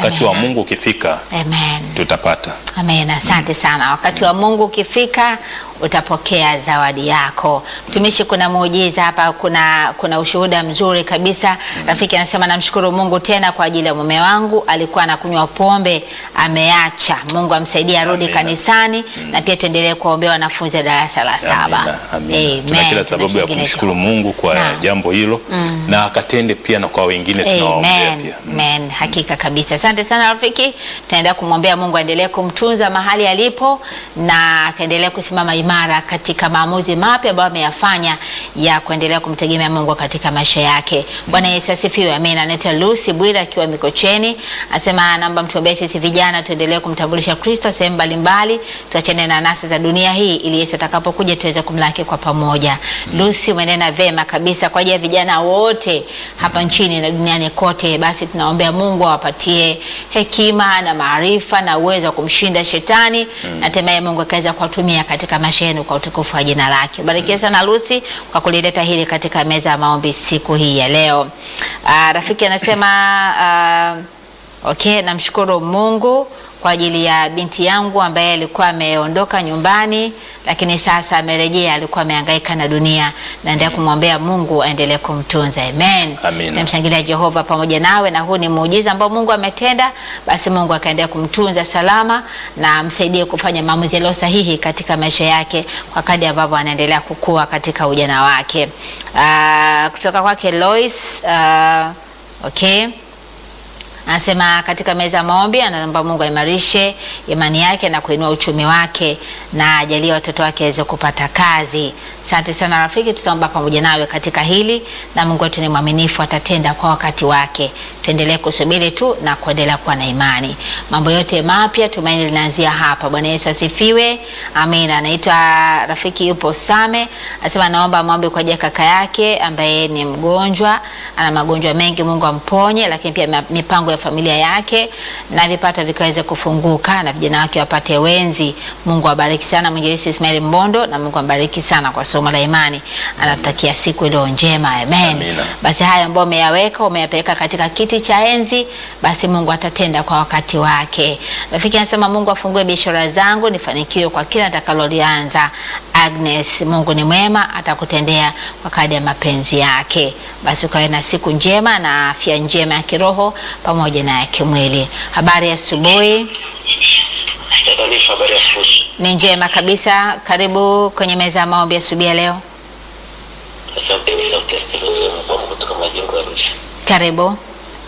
wakati wa Amina. Mungu ukifika Amen. tutapata. Amen. Asante sana. Wakati wa Mungu ukifika utapokea zawadi yako. Mtumishi, kuna muujiza hapa, kuna kuna ushuhuda mzuri kabisa. Rafiki anasema namshukuru Mungu tena kwa ajili ya mume wangu, alikuwa anakunywa pombe, ameacha. Mungu amsaidie arudi Amina. kanisani na pia tuendelee kuwaombea wanafunzi wa darasa la saba. Amina, amina. Tuna Amen. kila sababu ya Tunashangilia kumshukuru Jehova. Mungu kwa Naam. jambo hilo na akatende pia na kwa wengine tunawaombea Amen. pia. Amen. Hakika kabisa. Asante sana rafiki. Tunaendelea kumwombea Mungu aendelee kumtunza mahali alipo na akaendelea kusimama imara katika maamuzi mapya ambayo ameyafanya ya kuendelea kumtegemea Mungu katika maisha yake. Bwana Yesu asifiwe. Amen. Anaitwa Lucy Bwira akiwa Mikocheni. Anasema naomba mtuombee sisi vijana tuendelee kumtambulisha Kristo sehemu mbalimbali, tuachane na nasa za dunia hii ili Yesu atakapokuja tuweze kumlaki kwa pamoja. Lucy, umenena vema kabisa kwa ajili ya vijana wote hapa nchini na duniani kote. Basi tunaombea Mungu awapatie hekima na maarifa na uwezo wa kumshinda shetani na hatimaye Mungu akaweza kuwatumia katika maisha yenu kwa utukufu wa jina lake. Barikiwa sana Lucy kwa kulileta hili katika meza ya maombi siku hii ya leo. Ah, rafiki anasema ah, Okay, namshukuru Mungu kwa ajili ya binti yangu ambaye alikuwa ameondoka nyumbani lakini sasa amerejea. Alikuwa amehangaika na dunia, naendelea kumwombea Mungu aendelee kumtunza. Amen. Amina. Namshangilia Jehova pamoja nawe, na huu ni muujiza ambao Mungu ametenda. Basi Mungu akaendelea kumtunza salama na amsaidie kufanya maamuzi yaliyo sahihi katika maisha yake kwa kadri ambavyo anaendelea kukua katika ujana wake. Ah, kutoka kwake Lois, ah, okay anasema katika meza ya maombi anaomba Mungu aimarishe imani yake na kuinua uchumi wake na ajalie watoto wake waweze kupata kazi. Asante sana rafiki, tutaomba pamoja nawe katika hili, na Mungu wetu ni mwaminifu, atatenda kwa wakati wake. Tuendelee kusubiri tu na kuendelea kuwa na imani. Mambo yote mapya, tumaini linaanzia hapa. Bwana Yesu asifiwe, amina. Anaitwa rafiki, yupo Same, anasema naomba maombi kwa ajili ya kaka yake ambaye ni mgonjwa, ana magonjwa mengi, Mungu amponye, lakini pia ma- mipango ya familia yake na vipato vikaweze kufunguka na vijana wake wapate wenzi. Mungu awabariki sana mwinjilisti Ismail Mbondo, na Mungu ambariki sana kwa somo la imani. Anatakia siku iliyo njema, amen. Amina. Basi haya ambayo umeyaweka umeyapeleka katika kiti cha enzi, basi Mungu atatenda kwa wakati wake. Rafiki anasema Mungu afungue biashara zangu nifanikiwe kwa kila nitakalolianza. Agnes, Mungu ni mwema, atakutendea kwa kadri ya mapenzi yake. Basi ukawe na siku njema na afya njema ya kiroho pamoja na ya kimwili. Habari ya asubuhi Taarifa habari ya asubuhi. ni njema kabisa. Karibu kwenye meza ya maombi asubuhi ya leo. Asante ni sauti ya Stephen Zema kutoka majengo ya Arusha. Karibu.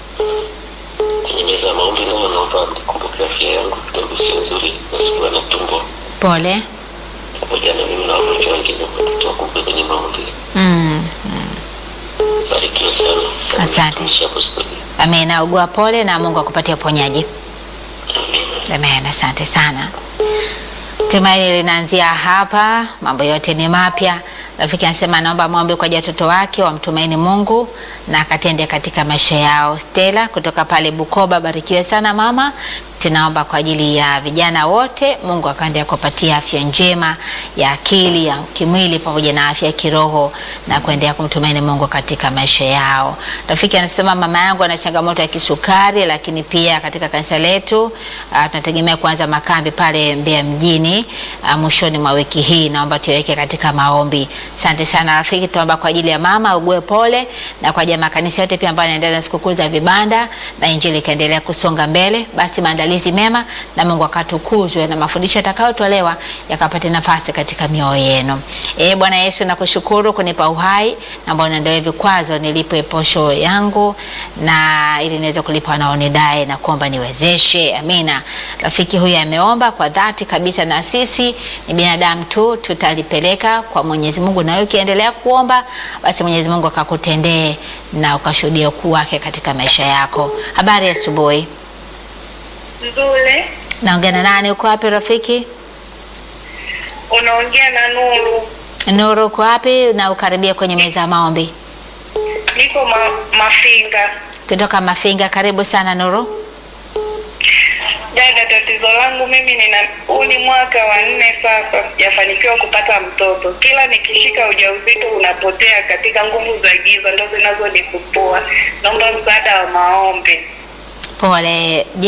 Kwenye meza ya maombi leo naomba mkumbuke afya yangu kidogo sio nzuri, nasikia na tumbo Pole. pamoja na mimi na wagonjwa wengine wote tuwakumbuke kwenye maombi. Mm. Barikiwe sana. Asante. Mtumishi hapo studio. Amina. Ugua pole na Mungu akupatie uponyaji. Amina. Amen. Asante sana. Tumaini linaanzia hapa, mambo yote ni mapya. Rafiki anasema naomba maombi kwa ajili ya watoto wake wamtumaini Mungu na akatende katika maisha yao. Stella kutoka pale Bukoba, barikiwe sana mama. Tunaomba kwa ajili ya vijana wote, Mungu akaendelea kuwapatia afya njema ya akili, ya kimwili pamoja na afya ya kiroho na kuendelea kumtumaini Mungu katika maisha yao. Rafiki anasema mama yangu ana changamoto ya kisukari, lakini pia katika kanisa letu uh, tunategemea kuanza makambi pale Mbeya mjini uh, mwishoni mwa wiki hii. Naomba tuweke katika maombi. Asante sana rafiki, tunaomba kwa ajili ya mama ugue pole na kwa ajili ya makanisa yote pia ambayo yanaendelea na sikukuu za vibanda na injili ikaendelea kusonga mbele. Basi maandalizi mema na Mungu akatukuzwe na mafundisho yatakayotolewa yakapate nafasi katika mioyo yenu. Eh, Bwana Yesu nakushukuru kunipa uhai na ambao naendelea vikwazo nilipe posho yangu na ili niweze kulipa wanaonidai na kuomba niwezeshe. Amina. Rafiki huyu ameomba kwa dhati kabisa, na sisi ni binadamu tu, tutalipeleka kwa Mwenyezi Mungu, na wewe ukiendelea kuomba, basi Mwenyezi Mungu akakutendee na ukashuhudia ukuu wake katika maisha yako. Habari ya asubuhi. Nzuri, Naongea na nani? Uko wapi rafiki? unaongea na Nuru. Nuru, uko wapi? Na ukaribia kwenye meza ya maombi Niko ma, Mafinga. kutoka Mafinga. Karibu sana Nuru. Dada, tatizo langu mimi nina huu ni mwaka wa nne sasa, sijafanikiwa kupata mtoto. Kila nikishika ujauzito unapotea katika nguvu za giza, ndo zinazonisumbua. Naomba msaada wa maombi. Pole.